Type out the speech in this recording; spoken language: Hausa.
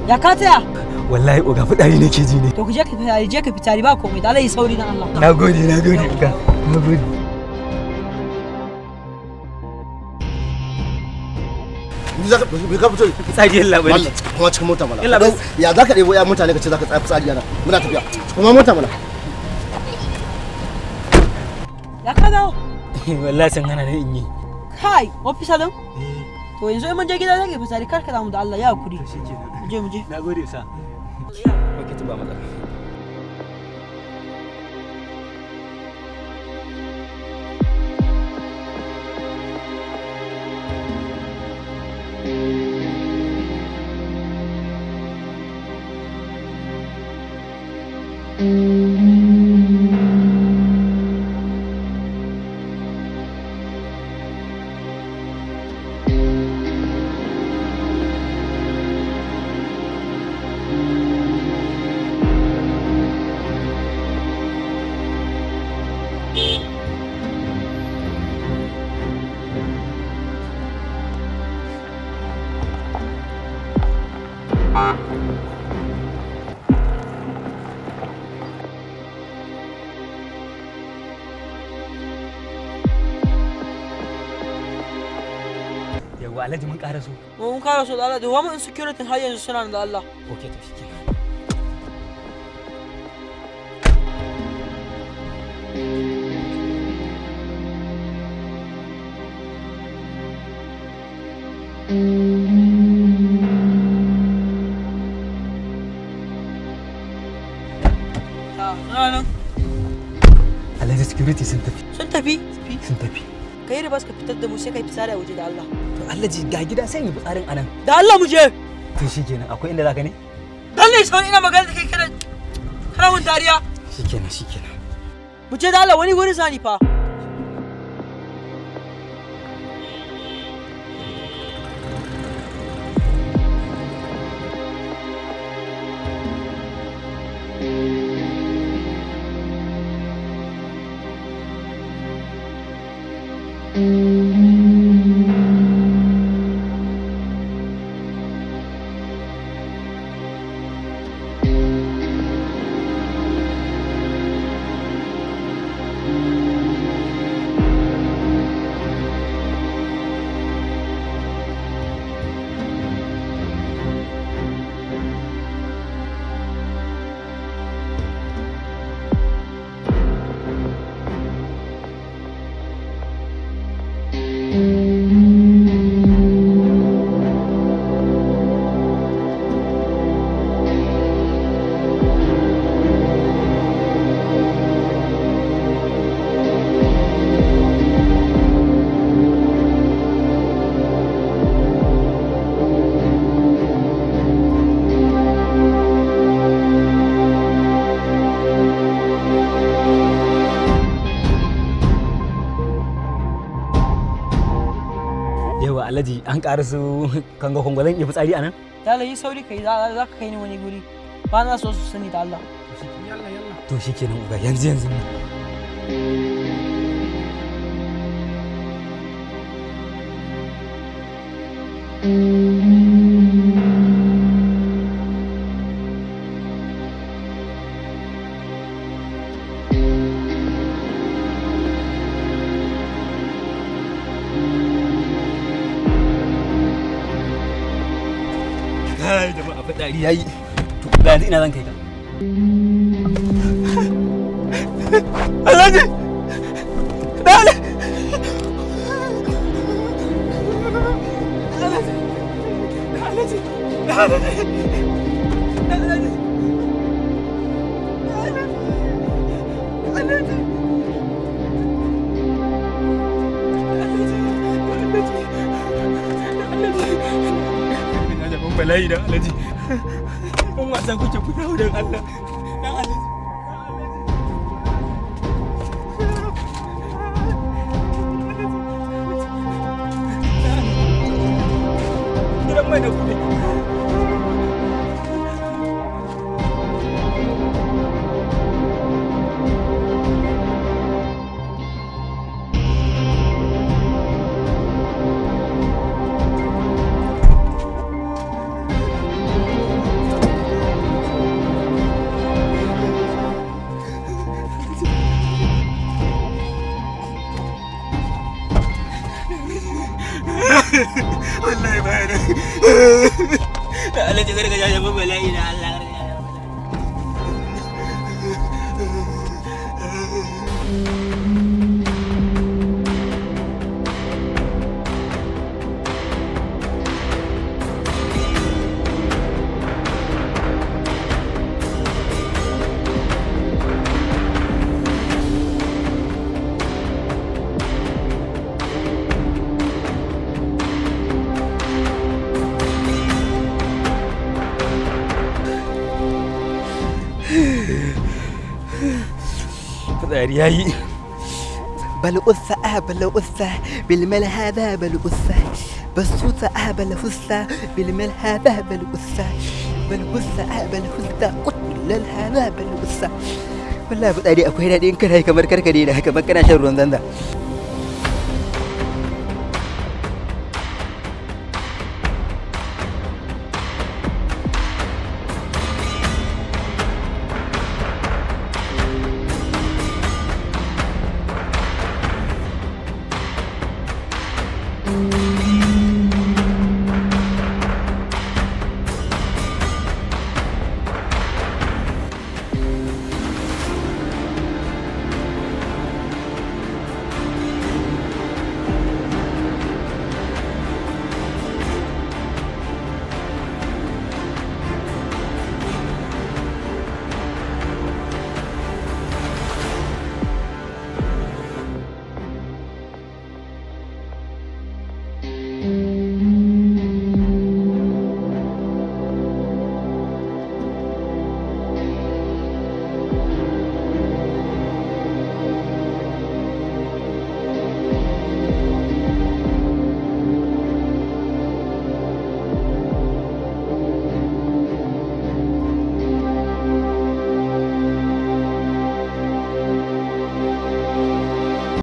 Ya ka tsaya? wallahi oga fitsari nake ji ne To ku je ka fitari je ka fitari ba komai da Allah yi sauri dan Allah. na gode na gode oga na gode Ni za ka bai ka fito fitsari yalla bai Wallah, kuma cikin mota mana. Yalla bai. Ya za ka ɗebo ya mutane ka ce za ka tsaya fitsari yana. Muna tafiya. Kuma mota mana. Ya ka dawo? wallahi san hana ne in yi Kai, ofisa din? To yanzu in mun je gida zaka fitari kar ka damu da Allah ya hakuri. Mu je mu je. na gode sa ok tun ba matsala yawa alhaji mun ƙara so Mun kara so da Allah da wani security har yanzu suna nan da Allah. ok to shi Ta, suna nan. alhaji security sun tafi Sun tafi. sun tafi Kai ribas ka fitar da mu sai kai fitsari a waje da Allah. to alhaji ga gida sai yi fitsarin anan Da Allah mu je. to shikenan akwai inda zaka ne Dan ne sauri ina magana da kai kana kana mun dariya. shikenan shikenan Mu je da Allah wani wuri zani fa. yawa alhaji an ƙara su kanga kwangwazon iya fitsari anan Da Allah yi sauri kai za za ka kai ni wani guri. Ba na so su sani da Allah. to shikenan uga yanzu yanzu nan kai jama'a fitsari yayi to ga yanzu ina zan kai ka alhaji dale bala'i da alaji kun wasa kuke ku dawo don Allah dan alaji gidan mai da kuɗi da alaji garga ya yaba bala'i da Allah garga ya yaba bala'i fitsari yayi بل أثى أهبل أثى بالمال هذا بل أثى بسوط أهبل أثى بالمال هذا بل أثى بل أثى أهبل أثى قتل هذا بل أثى والله بدأني أكو هنا دين كره كمر كر كدينا كمر كنا شر رندان